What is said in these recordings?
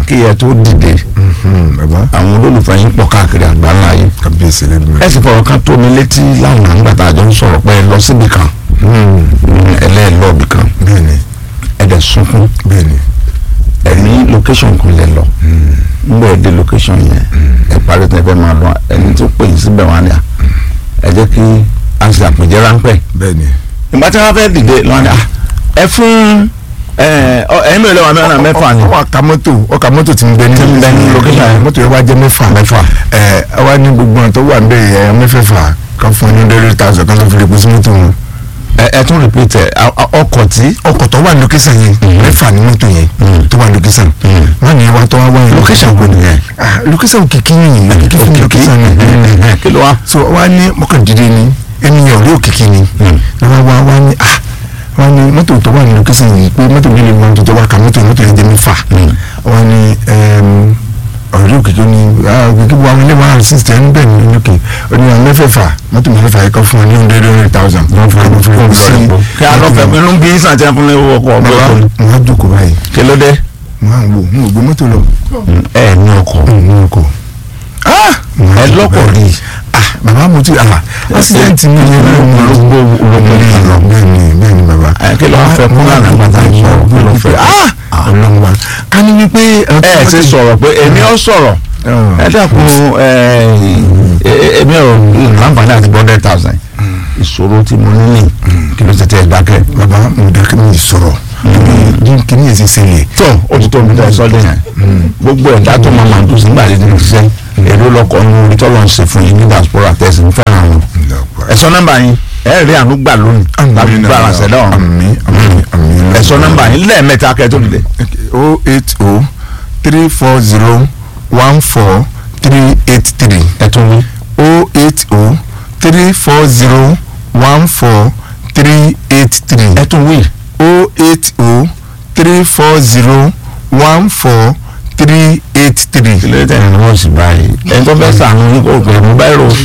kí ẹ tó dìde Mhm, bàbá àwọn olólùfẹ́ yín pọ̀ káàkiri àgbáńlá yìí kábíyèsí lẹ́nu ẹ sì fọ̀rọ̀ kan tó mi létí lánàá nígbà tá a jọ ń sọ̀rọ̀ pé ẹ lọ síbi kan ẹlẹ́ẹ̀lọ́ọ̀bì kan bẹ́ẹ̀ni ẹ dẹ̀ sunkún bẹ́ẹ̀ni ẹ ní location kan lẹ lọ nígbà ẹ dé location yẹn ẹ parí tẹ fẹ́ máa lọ ẹni tó pè yín síbẹ̀ wá ní à ẹ jẹ́ kí a ṣe àpèjẹ ráńpẹ́ bẹ́ẹ̀ni ìgbà tí wọ́n fẹ́ dìde lọ́wọ́ ni à ẹ fún ẹ ọ ẹ̀yin mẹ́rin lọ́wọ́ mẹ́rin mẹ́fà ni ọkọ̀ ọkà mọ́tò ọkà mọ́tò ti ń bẹ ní Ti ń bẹ ní location yẹn. mọ́tò yẹn wá jẹ́ mẹ́fà Mẹ́fà. ẹ ẹ wá ní gbogbo àwọn tó wà ń bẹ yẹ mẹ́fẹ̀ẹ̀fà kan fún ní hundred thousand kan tó fi lè pín sí mọ́tò wọn. ẹ ẹ tún repeat ẹ a- a- ọkọ̀ tí ọkọ̀ tó wà ní location yẹn mẹ́fà ní mọ́tò yẹn tó wà ní location wọ́n ní wá tó wá wá yẹn. location wo nìyẹn Ah, location kìkì yìí kìkì fún location yẹn. kí ló wá. so wá ní mọ́kàndínlẹ́ ni ènìyàn rí òkìkí ni ni wọ́n wá wá ní ah wọ́n ní mọ́tò tó wà ní location yìí pé mọ́tò mi lè wọ́n tó tó wá ka mọ́tò mọ́tò yẹn jẹ́ mẹ́fà wọ́n ní ọ̀rẹ́ òkìkí ni ah òkìkí bu àwọn ilé wa sísè ń bẹ̀ ní lókè ó ní àwọn mẹ́fẹ̀ẹ̀fà mọ́tò mẹ́fẹ̀ẹ̀fà yìí kọ́ fún wọn ní hundred hundred thousand wọ́n fún wọn fún wọn sí kí a lọ fẹ́ pinnu bí sàn tí a fún ní owó ọkọ̀ ọgbẹ́ bàbá ọkọ̀ wọn jókòó báyìí kí ló dé. wọn à ń wò wọn ò gbé mọ́tò lọ ẹ ní ọkọ̀ wọn kò ẹ lọ́kọ̀ rí ah bàbá mo ti ah accident mi yẹn ló mú olóńgbò olóńgbò ní àná. bẹ́ẹ̀ni bẹ́ẹ̀ni bàbá ẹ kí ló wá fẹ́ kún lánàá nígbà tá a sọ̀rọ̀ kí ló fẹ́. ah ọlọ́run wa ká ní wípé ẹ ti sọ̀rọ̀ pé èmi ò sọ̀rọ̀ ẹ dẹ́kun ẹ ẹ èmi ò láǹfààní àti hundred thousand ìṣòro tí mo ní ní kí ló ti tẹ̀ dákẹ́. bàbá mo dákẹ́ mi sọ̀rọ̀ ní kíní yẹn ti ṣẹlẹ̀ tó o ti tó omi tó ẹ sọ́dọ̀ yẹn gbogbo ẹ̀dá tó máa máa dùn sí nígbà tí mo ṣiṣẹ́ èrò lọkọ̀ ní orí tọ́lọ̀ ń ṣe fún yín ní diaspora tẹ̀sí ń fẹ́ràn wọn. ẹ sọ nọ́mbà yín ẹ rí àánú gbà lónìí láti gbà ránṣẹ́ dáhùn àmín àmín àmín ẹ sọ nọ́mbà yín lẹ́ẹ̀mẹ́ta kẹ́ tó dìde. o eight o three four zero one four three eight three ẹ tún wí. o eight o three four zero one four three eight three ẹ tún wí. o eight o three four zero one four three eight three. kí ló dé tẹ̀yìn wọ́n sì báyìí ẹni tó fẹ́ sànú ní kò pè mú báyìí rò.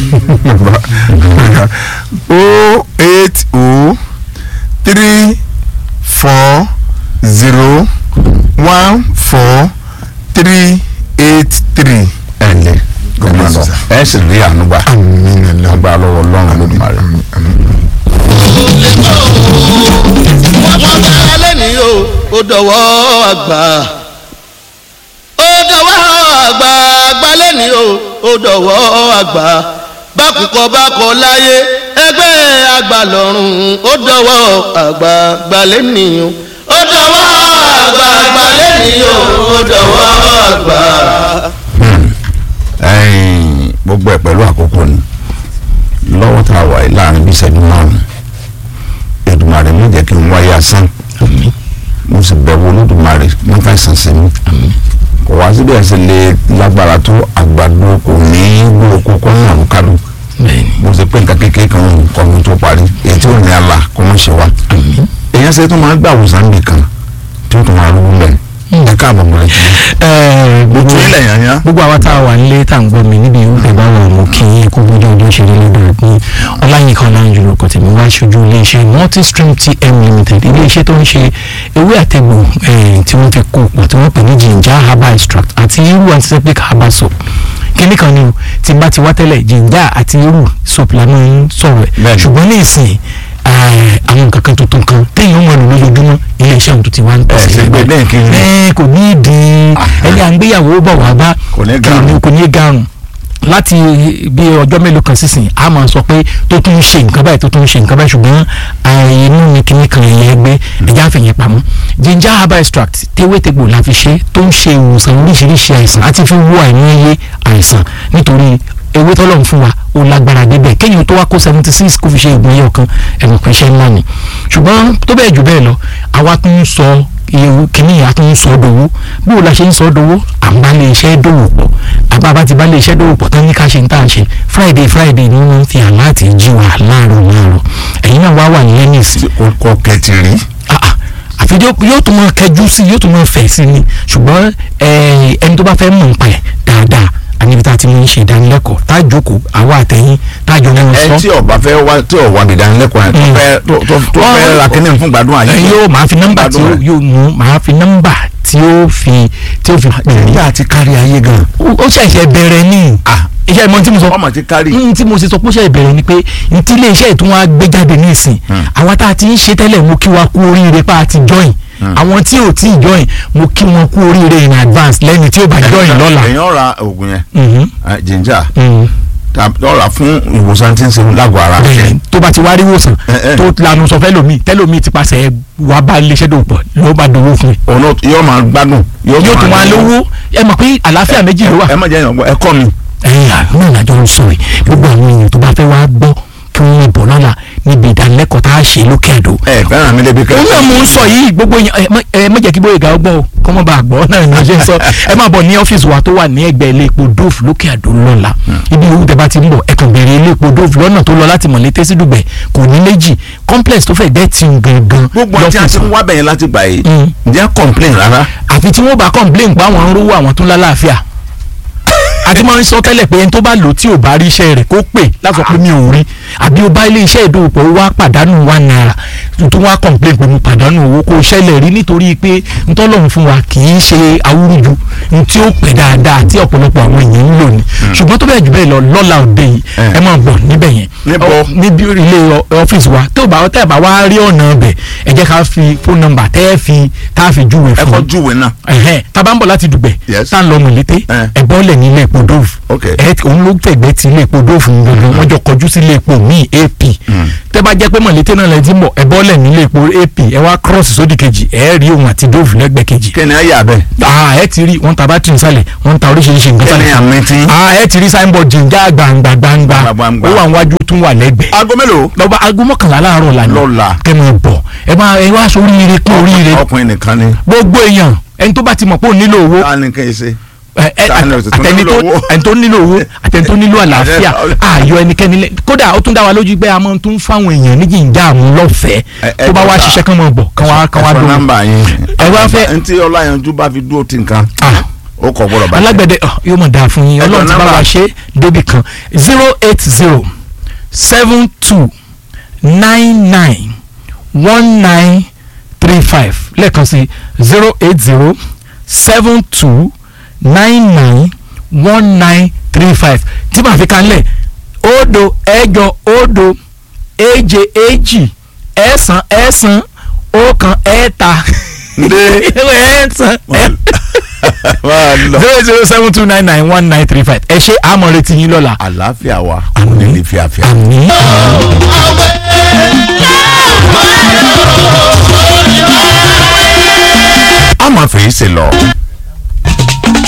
o eight o three four zero one four three eight three. ẹ ǹlẹ́ ẹ máa lọ ẹ sì rí àánú gbà àmín Allah. agbára lọ́wọ́ Ọlọ́run Olódùmarè. Àmín, àmín. wọ́n bẹ̀rẹ̀ lẹ́nìí o ó dọ̀wọ́ àgbà ó dọ̀wọ́ àgbà àgbà lẹ́nìí o ó dọ̀wọ́ àgbà bákùkọ bákọ láyé ẹgbẹ́ àgbà lọ́rùn ó dọ̀wọ́ àgbà àgbà lẹ́nìí o ó dọ̀wọ́ àgbà àgbà lẹ́nìí o ó dọ̀wọ́ àgbà. ẹ̀yin gbogbo ẹ̀ pẹ̀lú àkókò ni lọ́wọ́ tá a wà yìí láàrin bíi ìṣẹ́jú márùn-ún Èdùmàrè mi jẹ́ kí n wáyé asán mo sì bẹ̀wò Olódùmarè mo fẹ́ sàn sí mi kò wá síbi ẹ̀sẹ̀ lè lágbára tó àgbàdo kò ní gbòòkó kọ́ ní àlùkálù mo sì pé nǹkan kékeré kan ń kọ́ mi tó parí èyí tí ò ní àlà kó má ṣe wá èèyàn ṣe tó máa ń gbà wòsàn nìkan tí ó tó máa rú lẹ̀ ẹ káàbọ̀ mọ́ ẹ kí gbogbo ojú ilẹ̀ yàn yàn. gbogbo àwọn tá a wà nílé tá à ń gbọ́ mi níbi ìwúfẹ́ bá wà mú kí yín kó gbójú ọjọ́ ṣe rí lọ́dọ̀ ní ọláyínká ọláyínjú lóko tèmi wá ṣojú iléeṣẹ́ multistream tm limited iléeṣẹ́ tó ń ṣe ewé àtẹ̀gbò eh, tí wọ́n fi kó pọ̀ tí wọ́n pè ní ginger herbal extract àti irú antiseptic herbal soap kíní kan ni o tí bá ti wá tẹ́lẹ̀ ginger àti irú soap la máa ń sọ̀rọ̀ ẹ̀ Bẹ́ẹ̀ni. ṣùgbọ́n ní ìsìn eh, àwọn nǹkan kan tuntun kan téèyàn mọ̀ lò lójoojúmọ́ iléeṣẹ́ òun tó ti wá ń ẹ ṣe gbé bẹ́ẹ̀ kí n ẹ kò ní ìdí ẹni à ń gbéyàwó bọ̀ wá bá Kò ní kì í- garun. kò ní garun láti bí ọjọ́ mélòó kan sísìn a máa sọ pé tó tún ń ṣe nǹkan báyìí tó tún ń ṣe nǹkan báyìí ṣùgbọ́n inú mi kìíní kan ẹ̀yẹ ẹgbẹ́ ẹ̀já fìyẹn pamọ́ ginger herbal extract tewétegbò la fi ṣe tó ń ṣe ìwòsàn oríṣiríṣi àìsàn àti fi wó àìníye àìsàn nítorí ewé tọ́lọ́run fún wa ó lágbára débẹ̀ kéèyàn tó wá kó seventy six kó fi ṣe ìgbọ̀n yẹn ọ̀kan ẹ̀rọ pé iṣẹ́ ńlá ni ṣùgbọ́n tó bẹ́ẹ̀ jù bẹ́ẹ̀ lọ àwa tún ń sọ iye kìíní yà tún ń sọ dòwó bó o la ṣe ń sọ dòwó à ń bá lè iṣẹ́ dòwò pọ̀ àbábá ti bá lè iṣẹ́ dòwò pọ̀ tán ní ká ṣe ń tà ṣe friday friday ni wọ́n fi àláàtì jí wa láàárọ̀ láàárọ̀ ẹ̀yin náà wá wà ní ennis kò kẹtì rí. àfi yóò yóò tún máa kẹjú sí yóò tún máa fẹ̀ sí ni ṣùgbọ́n eh, ẹni tó bá fẹ́ mọ̀ nípa ẹ̀ dáadáa àníbi tá a ti mú ń ṣe ìdánilẹ́kọ̀ọ́ tá a jókòó àwa àtẹ̀yìn tá a jọ mọ́ ẹ sọ. tí ọba fẹ́ wá tí ọwọ́ àbìdánilẹ́kọ̀ọ́ yẹn tó Mm. fẹ́ tó tó tó Wọ́n- fẹ́ ra kínní fún gbádùn ayé. ẹ yóò máa fi nọ́mbà tí ó Gbádùn rẹ̀. yóò mú máa fi nọ́mbà tí ó fi tí tí ó fi pè é nígbà tí kárí ayé gan. ó ó ṣẹ̀ṣẹ̀ bẹ̀rẹ̀ ní Ah. iṣẹ́ ìmọ̀ tí mo sọ ọmọ ti kárí. n tí mo ṣe sọ pé ó ṣe ìbẹ̀rẹ̀ ni pé n tí iléeṣẹ́ ìtún wa gbé jáde ní ìsìn àwa tá a ti ń ṣe tẹ́lẹ̀ mo kí wa kú oríire pa àti join àwọn tí ò tí ì join mo kí wọn kú oríire in advance lẹ́ni tí ó bá join lọ́la. èèyàn ra oògùn yẹn Mhm. eh, ginger Mhm. lọ́ra fún ìwòsàn tí ń ṣe lágọ̀ọ́ ara. bẹ́ẹ̀ tó bá ti wá rí wòsàn Eh, eh. tó lanu sọ fẹ́ lomi tẹ́lomi ti pàṣẹ wà bá iléeṣẹ́ dòwò pọ̀ ló bá dòwò fún mi. òun náà yóò máa gbádùn. yóò tún máa lówó ẹ mọ̀ pé àlàáfíà méjì ló wà. ẹ má jẹ́ ìyàngbọ́ ẹ kọ́ mi. ẹ̀yin àwọn ìlàjọ ń sọ yìí gbogbo àwọn èèyàn tó bá fẹ́ wá gbọ́ kí wọ́n lè bọ̀ lọ́la níbi ìdánilẹ́kọ̀ọ́ tá a ṣe lókè àdó. ẹ fẹ́ràn mi débi òun náà mò ń sọ yìí gbogbo èèyàn ẹ má- ẹ má jẹ́ kí bóyá ìgbà ọgbọ́n o kọ́ mọ́ bá a gbọ́ náà ni mo ṣe ń sọ ẹ máa bọ̀ ní ọ́fíìsì wa tó wà ní ẹgbẹ́ ilé epo dove lókè àdó lọ́la ibi ìwú tẹ bá ti ń bọ̀ ẹ kàn béèrè ilé epo dove lọ́nà tó lọ láti mọ̀lété sí dùgbẹ̀ kò ní méjì complex tó fẹ́ gẹ́tì gangan gbogbo àti àti lọ́fíìsì ń wá bẹ̀yẹn láti gbà yìí Mm. ǹjẹ́ complain rárá. àfi tí wọ́n bá complain pa àwọn ń rówó àwọn tó ń lálàáfíà àti máa ń sọ tẹ́lẹ̀ pé ẹni tó bá lò tí ò bá rí iṣẹ́ rẹ̀ kó pè láti sọ pé mi ò rí àbí o bá ilé iṣẹ́ ìdókòwò wá pàdánù one naira tó wá complain pé mo pàdánù owó kó ṣẹlẹ̀ rí nítorí pé ntọ́lọ́run fún wa kì í ṣe awúrúju ní tí ó pè dáadáa tí ọ̀pọ̀lọpọ̀ àwọn èèyàn ń lò ní ṣùgbọ́n tó bẹ́ẹ̀ jù bẹ́ẹ̀ lọ lọ́la òde yìí Eh. ẹ máa bọ̀ níbẹ̀ yẹn Níbo? Ọ, níbi ilé ọ- ọ́fíìsì wa tó bá tẹ́ ẹ̀ bá wá rí ọ̀nà ọbẹ̀ ẹ jẹ́ ká fi fóònù nọ́mbà tẹ́ ẹ fi tá a fi júwe ẹ fún kọ́ un júwe náà. ẹhẹn tábà ń bọ̀ láti dùgbẹ̀ Yes. tá à ń lọ mọ̀lété Eh. ẹ bọ́lẹ̀ ní ilé epo dove Ok. ẹ òun ló fẹ̀gbẹ́ ti ilé epo dove gbogbo wọn jọ kọjú sí ilé epo míì ap tẹ́ bá jẹ́ pé mọ̀lété náà lẹ ti ń bọ̀ ẹ bọ́lẹ̀ ní ilé epo ap ẹ wá cross sódì kejì ẹ rí òun àti dove lẹ́gbẹ̀ẹ́ kejì kẹ́ni ayé abẹ́. ah ẹ ti rí wọn ta bátìrì sálẹ̀ wọn ta oríṣiríṣi nǹkan kẹ́ni sálẹ̀ àmì tí. ah ẹ ti rí signboard jìnjà gbangba gbangba Gbangba. ó wà níwájú tún wà lẹ́gbẹ̀ẹ́ aago mélòó. lọ́ba aago mọ́kànlá láàárọ̀ lànà Lọ́la. kẹ́ máa bọ̀ ẹ máa ẹ wá sórí ire kún oríire ọkùnrin nìkan ni. gbogbo èèyàn ẹni tó bá ti mọ̀ pé ó nílò owó ta ni kí n ṣe. ẹ- ẹ- Ta ni o sì tún àtẹni nílò tó owó? ẹni tó nílò owó àtẹni tó nílò àlàáfíà ààyò ẹnikẹ́ni lẹ kódà ó tún dá wa lójú pé a máa tún fáwọn èèyàn ní jìnjà àmú lọ́fẹ̀ẹ́ Ẹ- ẹ tó bá wá dọ́ta. ṣiṣẹ́ kán máa bọ̀ kán wá kán wá ẹ sọ dùn. nọ́mbà yín. Ẹ wá fẹ́- ntí ọláyanjú bá fi dúró ti nǹkan. Ah. ó kọ gbọ́dọ̀ bàjẹ́. alágbẹ̀dẹ ọ, yóò mọ̀ dáa fún yín Ẹ ọlọ́run dọ̀ ti bá nọ́mbà. wa ṣe débì kan zero eight zero seven two nine nine one nine three five lẹ́ẹ̀kan sí zero eight zero seven two nine nine one nine three five tí màá fi kan lẹ̀ òdo ẹ̀jọ òdo èje èjì ẹ̀sán ẹ̀sán ọ̀kan ẹ̀ta Ndé. ẹ̀sán ẹ̀ máa lọ. zero zero seven two nine nine one nine three five ẹ ṣe àmọ́ retí yín lọ́la. àlàáfíà wa kò Àmín. ní lè fi àfíà. àmín. a máa fèyí ṣe lọ